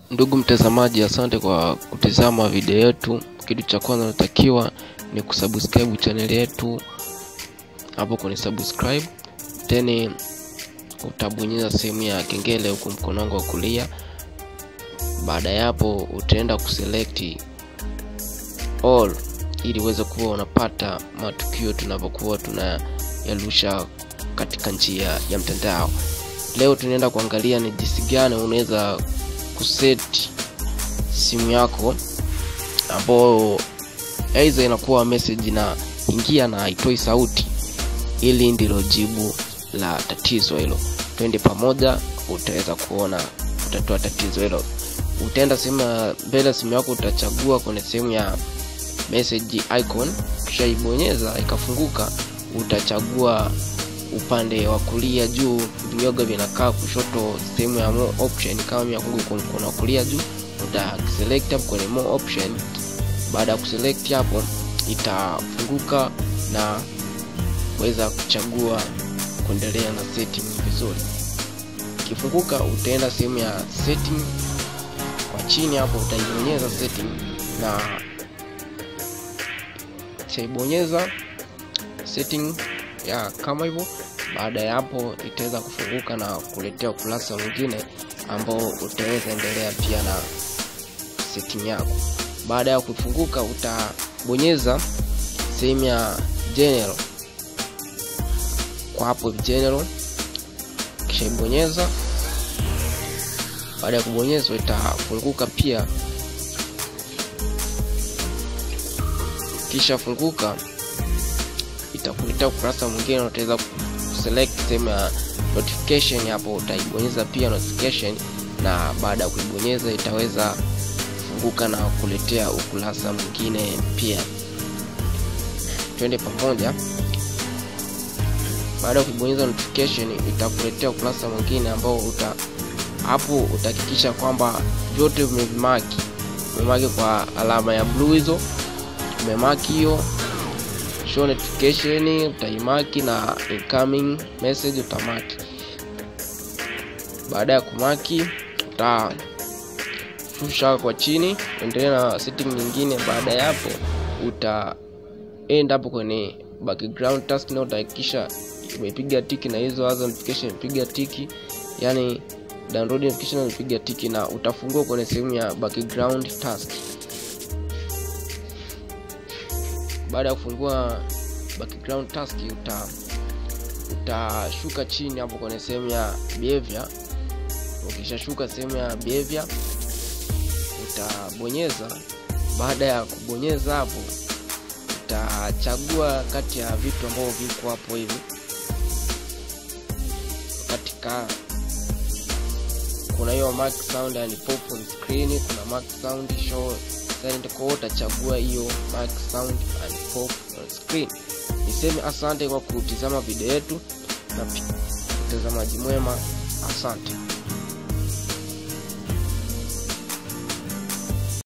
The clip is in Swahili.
Ndugu mtazamaji, asante kwa kutizama video yetu. Kitu cha kwanza natakiwa ni kusubscribe channel yetu hapo kwenye subscribe, then utabonyeza sehemu ya kengele huku mkono wangu wa kulia. Baada ya hapo, utaenda kuselect all ili uweze kuwa unapata matukio tunapokuwa tunayarusha katika njia ya mtandao. Leo tunaenda kuangalia ni jinsi gani unaweza kuset simu yako ambayo aidha inakuwa message na ingia na haitoi sauti. Ili ndilo jibu la tatizo hilo. Twende pamoja, utaweza kuona utatoa tatizo hilo. Utaenda sehemu ya mbele simu yako, utachagua kwenye sehemu ya message icon, kisha ibonyeza ikafunguka, utachagua upande wa kulia juu, vinyoga vinakaa kushoto, sehemu ya more option. Kama mimi yangu kwa mkono wa kulia juu, uta select hapo kwenye more option. Baada ya kuselect hapo, itafunguka na weza kuchagua kuendelea na setting vizuri. Ikifunguka, utaenda sehemu ya setting kwa chini hapo, utaibonyeza setting na utaibonyeza setting ya kama hivyo. Baada ya hapo itaweza kufunguka na kuletea ukurasa mwingine ambao utaweza endelea pia na setting yako. Baada ya kufunguka, utabonyeza sehemu ya general kwa hapo general, kisha ibonyeza. Baada ya kubonyezwa, itafunguka pia, kisha funguka itakuletea ukurasa mwingine, utaweza kuselect sehemu ya notification. Hapo utaibonyeza pia notification, na baada ya kuibonyeza itaweza kufunguka na kuletea ukurasa mwingine pia. Twende pamoja. Baada ya kubonyeza notification, itakuletea ukurasa mwingine ambao uta hapo utahakikisha kwamba vyote vimemaki, umemaki kwa alama ya blue, hizo umemaki hiyo show notification utaimaki na incoming message utamaki. Baada ya kumaki, utashusha kwa chini, endelea na setting nyingine. Baada ya hapo, utaenda hapo kwenye background task na utahakikisha umepiga tiki na hizo other notification imepiga tiki, yani download notification imepiga tiki, na utafungua kwenye sehemu ya background task. Baada ya kufungua background task uta utashuka chini hapo kwenye sehemu ya behavior. Ukishashuka sehemu ya behavior utabonyeza. Baada ya kubonyeza hapo, utachagua kati ya vitu ambavyo viko hapo hivi katika kuna hiyo mark sound and pop on screen, kuna mark sound show silent, kwa utachagua hiyo mark sound and pop on screen. Niseme asante kwa kutizama video yetu na mtazamaji mwema, asante.